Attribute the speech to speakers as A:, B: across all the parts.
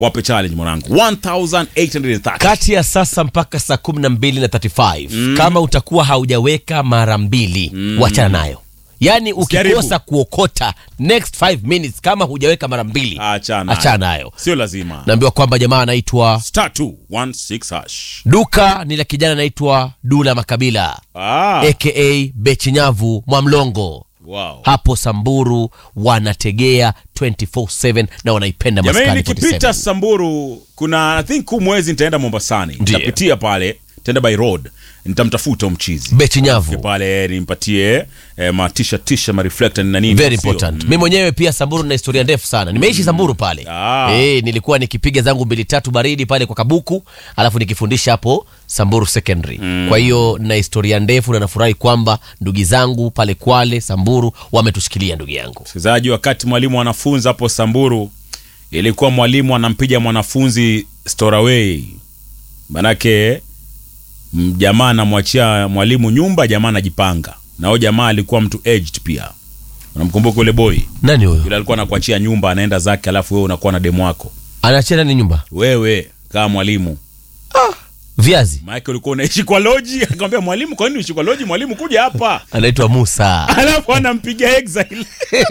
A: wape challenge mwanangu 1830
B: kati ya sasa mpaka saa kumi na mbili na 35 kama utakuwa haujaweka mara mbili wachana nayo yaani
A: Usijaribu.
B: ukikosa kuokota next 5 minutes kama hujaweka mara mbili
A: achana
B: achana nayo
A: sio lazima
B: naambiwa kwamba jamaa anaitwa
A: star 216 hash
B: duka ni la kijana anaitwa dula makabila
A: ah,
B: aka bechinyavu mwamlongo
A: wow.
B: hapo samburu wanategea 24/7 na wanaipenda
A: jamani
B: maskani
A: nikipita
B: 47
A: samburu kuna i think huu mwezi nitaenda mombasani
B: Ndiyo.
A: nitapitia pale nitaenda by road nitamtafuta huyo mchizi
B: bechinyavu
A: pale nimpatie eh, matisha tisha mareflector na nini
B: very
A: sio?
B: important mi mwenyewe pia samburu na historia ndefu sana nimeishi samburu pale
A: Ah.
B: Eh, nilikuwa nikipiga zangu mbili tatu baridi pale kwa kabuku alafu nikifundisha hapo samburu secondary kwa hiyo na historia ndefu na nafurahi kwamba ndugu zangu pale kwale samburu wametushikilia ndugu yangu
A: msikilizaji wakati mwalimu anafunza hapo samburu ilikuwa mwalimu anampiga mwanafunzi storaway manake m- jamaa anamwachia mwalimu nyumba jamaa anajipanga na huyo jamaa alikuwa mtu aged pia unamkumbuka ule boy
B: nani huyo
A: yule alikuwa anakuachia nyumba anaenda zake alafu wewe unakuwa na demu wako
B: anaachia nani nyumba
A: wewe kama mwalimu
B: viazi
A: maake ulikuwa unaishi kwa loji akamwambia mwalimu kwa nini uishi kwa loji mwalimu kuja hapa
B: anaitwa musa
A: alafu anampiga exile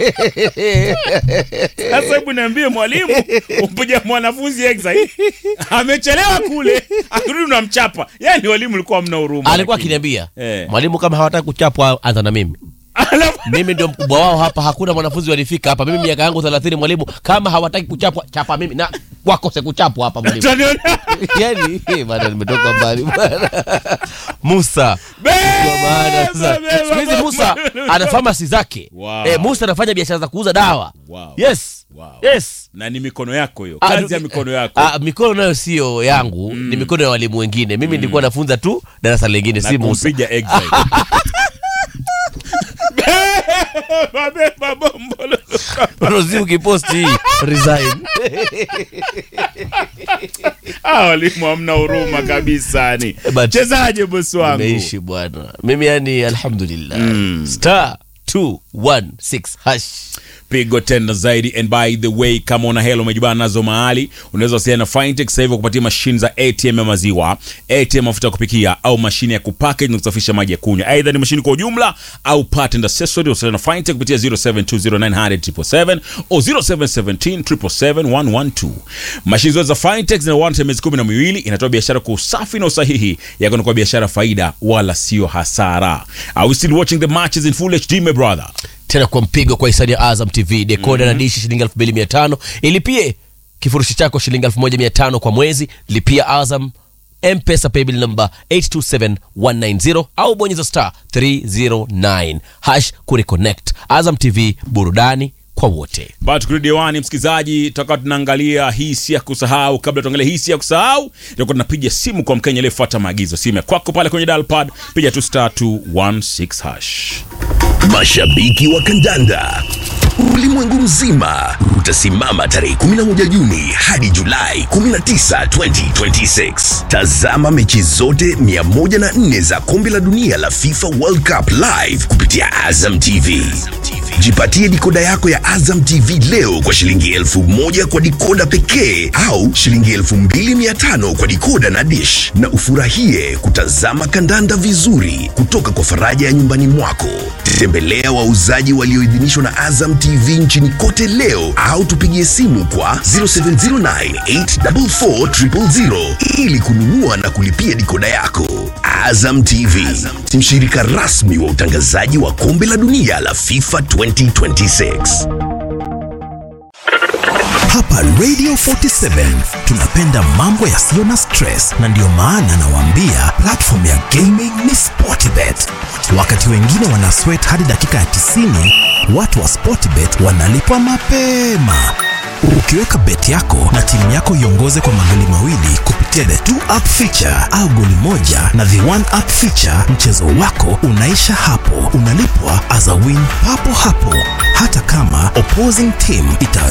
A: sasa hebu niambie mwalimu umpiga mwanafunzi exile amechelewa kule akirudi unamchapa yani walimu ulikuwa mna huruma
B: alikuwa
A: lakini.
B: akiniambia
A: Eh.
B: mwalimu kama hawataki kuchapwa anza na mimi
A: alafu
B: mimi ndio mkubwa wao hapa hakuna mwanafunzi walifika hapa mimi miaka yangu 30 mwalimu kama hawataki kuchapwa chapa mimi na wakose kuchapwa hapa mwalimu
A: utaniona
B: yani eh, bana nimetoka mbali bana musa Kwa maana sasa,
A: Beba,
B: siku hizi
A: beba,
B: musa
A: beba.
B: ana famasi zake
A: Wow.
B: eh, musa anafanya biashara za kuuza dawa
A: Wow.
B: yes
A: Wow.
B: yes
A: na ni mikono yako hiyo
B: Ah,
A: kazi
B: du-
A: ya mikono yako
B: Ah, mikono nayo sio yangu ni mikono ya walimu wengine mimi nilikuwa nafunza tu darasa lingine
A: na
B: si musa
A: kumpiga exile Beba, beba, bombolo.
B: rozi ukiposti hii resign
A: Ah, walimu hamna huruma kabisa ni
B: But-
A: chezaje bosi wangu
B: nimeishi bwana mimi yani alhamdulillah star 216 hash
A: pigo tena zaidi and by the way kama una hela umejibana nazo mahali unaweza wasiliana na fintech sasa hivi kupatia mashine za atm ya maziwa atm mafuta ya kupikia au mashine ya kupackage na kusafisha maji ya kunywa aidha ni mashine kwa ujumla au part and accessory wasiliana na fintech kupitia 0720900777 au 0717771112 mashine zote za fintech zina warranty ya miezi kumi na miwili inatoa biashara kwa usafi na usahihi yako kwa biashara faida wala sio hasara are we still watching the matches in full hd my brother
B: tena kwa mpigo kwa hisani ya azam tv dekoda na dishi shilingi 2500 ilipie kifurushi chako shilingi 1500 kwa mwezi lipia azam mpesa paybill number 827190 au bonyeza star 309 hash kureconnect azam tv burudani kwa wote
A: bado tukirudi hewani msikilizaji tutakuwa tunaangalia hii si ya kusahau kabla tuangalia hii si ya kusahau tutakuwa tunapiga simu kwa mkenya aliyefuata maagizo simu ya kwako pale kwenye dalpad piga tu star 216 hash
C: Mashabiki wa kandanda ulimwengu mzima utasimama tarehe 11 Juni hadi Julai 19, 2026. Tazama mechi zote 104 za kombe la dunia la FIFA World Cup live kupitia Azam TV. Jipatie dikoda yako ya Azam TV leo kwa shilingi elfu moja kwa dikoda pekee au shilingi elfu mbili mia tano kwa dikoda na dish, na ufurahie kutazama kandanda vizuri kutoka kwa faraja ya nyumbani mwako. Tembelea wauzaji walioidhinishwa na Azam TV nchini kote leo au tupigie simu kwa 0709844000 ili kununua na kulipia dikoda yako. Azam TV, mshirika rasmi wa utangazaji wa kombe la dunia la FIFA 2026.
D: Hapa Radio 47 tunapenda mambo yasiyo na stress, na ndiyo maana nawaambia platform ya gaming ni Sportbet. Wakati wengine wana sweat hadi dakika ya 90, watu wa Sportbet wanalipwa mapema. Ukiweka bet yako na timu yako iongoze kwa magoli mawili kupitia the two up feature au goli moja na the one up feature, mchezo wako unaisha hapo, unalipwa as a win papo hapo, hata kama opposing team ita